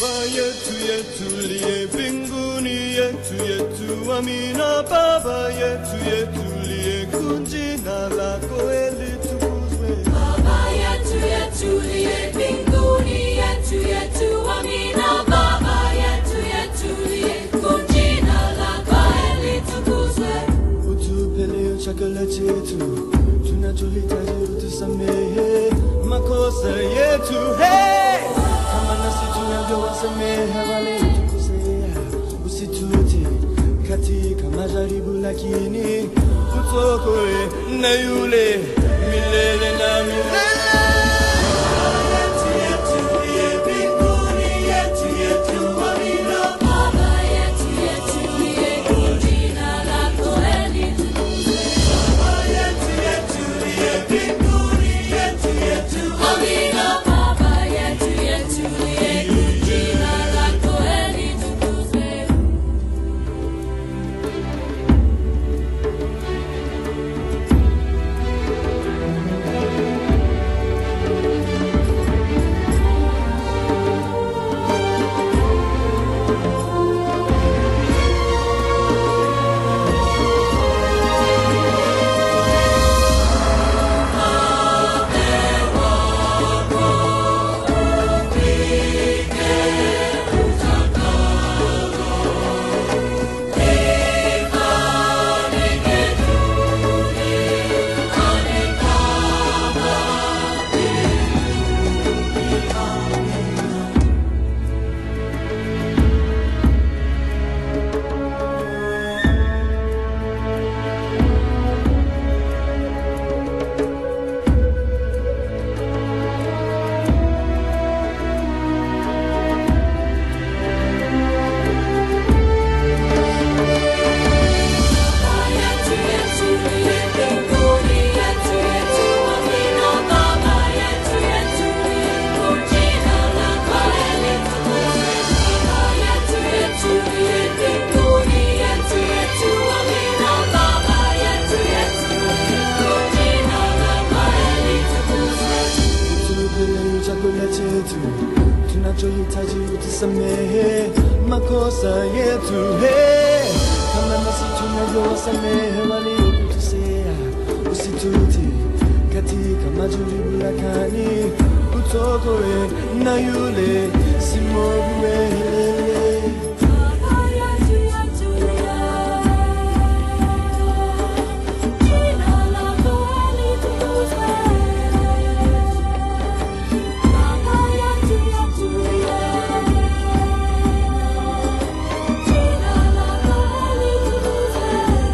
Baba yetu yetuliye mbinguni, yetu yetu, amina. Baba yetu yetuliye, jina lako litukuzwe. Baba yetu yetuliye mbinguni, yetu yetu, amina. Baba yetu yetuliye, jina lako litukuzwe. Utupe leo chakula chetu, tunachohitaji utusamehe makosa yetu, hey! kama nasi tunavyowasamehe waliotukosea, usitute katika majaribu, lakini utuokoe na yule milele na milele. Baba yetu yetuliye, jina lako litukuzwe. Amina. Baba yetu yetuliye, jina lako litukuzwe. Yetu yetuliye mbinguni, yetu yetu, amina. Baba yetu yetuliye, jina lako litukuzwe. Baba yetu yetuliye mbinguni, yetu yetu, amina. Baba yetu yetuliye, jina lako litukuzwe. Utupe leo chakula chetu tunachohitaji, utusamehe makosa yetu, hey! kama nasi tunavyowasamehe waliotukosea, usitute katika majaribu, lakini utuokoe na yule si mwovu milele. Baba yetu yetuliye, jina lako litukuzwe. Baba yetu yetuliye, jina lako litukuzwe.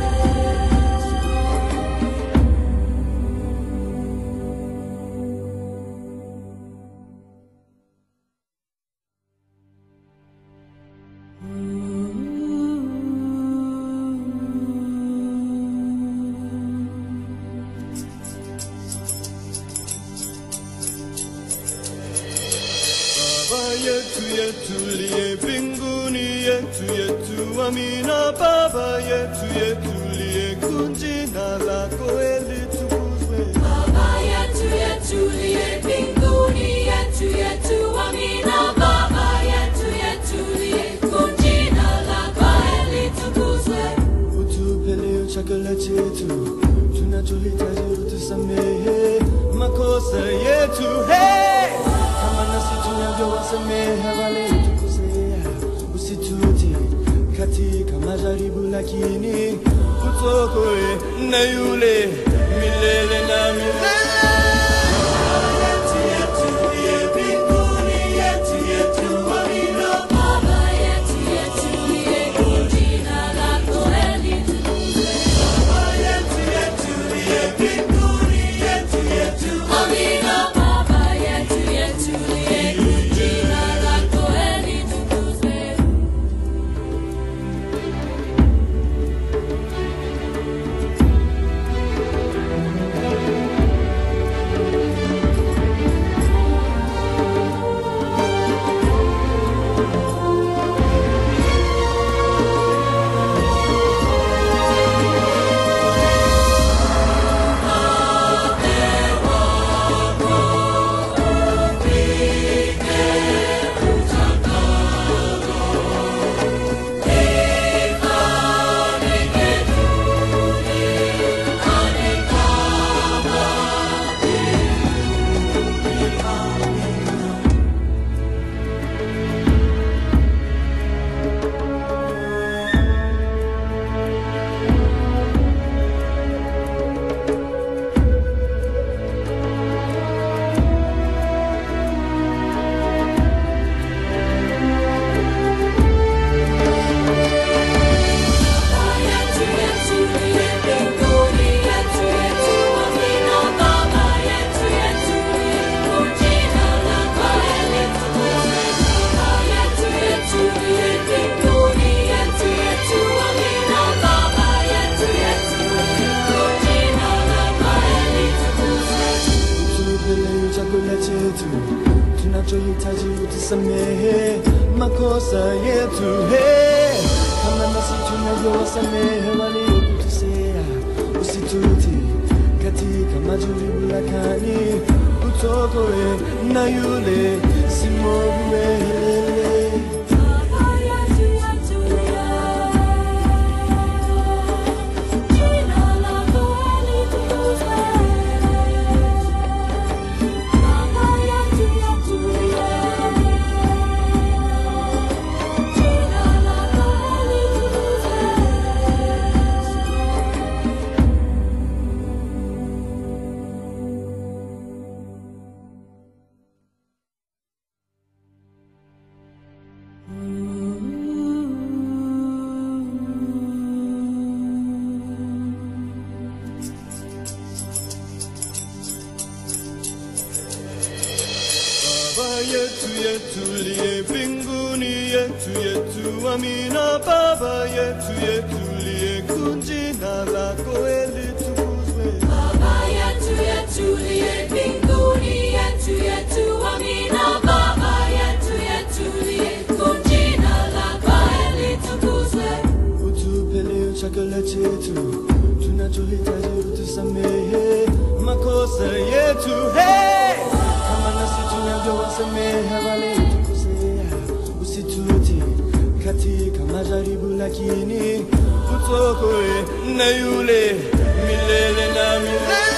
Baba yetu yetuliye mbinguni, yetu yetu, amina. Baba yetu yetuliye, jina lako litukuzwe. Baba yetu yetuliye mbinguni, yetu yetu, amina. Baba yetu yetuliye, jina lako litukuzwe. Utupe leo chakula chetu tunachohitaji, utusamehe makosa yetu, hey! kama nasi tunavyowasamehe waliotukosea, usitute katika majaribu, lakini utuokoe na yule milele na milele. Baba yetu yetuliye, jina lako litukuzwe. Amina. Baba yetu yetuliye, jina lako litukuzwe. Baba utusamehe makosa yetu hey. Kama nasi tunavyowasamehe waliokutusea, usituti katika majaribu lakini utokoe na yule si mwovu milele. Baba yetu yetulie, jina lako litukuzwe. Baba yetu yetulie, jina lako litukuzwe. Baba yetu yetulie mbinguni yetu yetu amina. Baba yetu yetulie kunjina lako litukuzwe. Baba yetu yetulie mbinguni yetu yetu amina. Baba yetu yetulie jina lako litukuzwe. Utupe leo chakula chetu tunachohitaji, utusamehe makosa yetu hey! kama nasi tunavyowasamehe waliotukosea, usituti katika majaribu, lakini utokoe na yule milele na milele.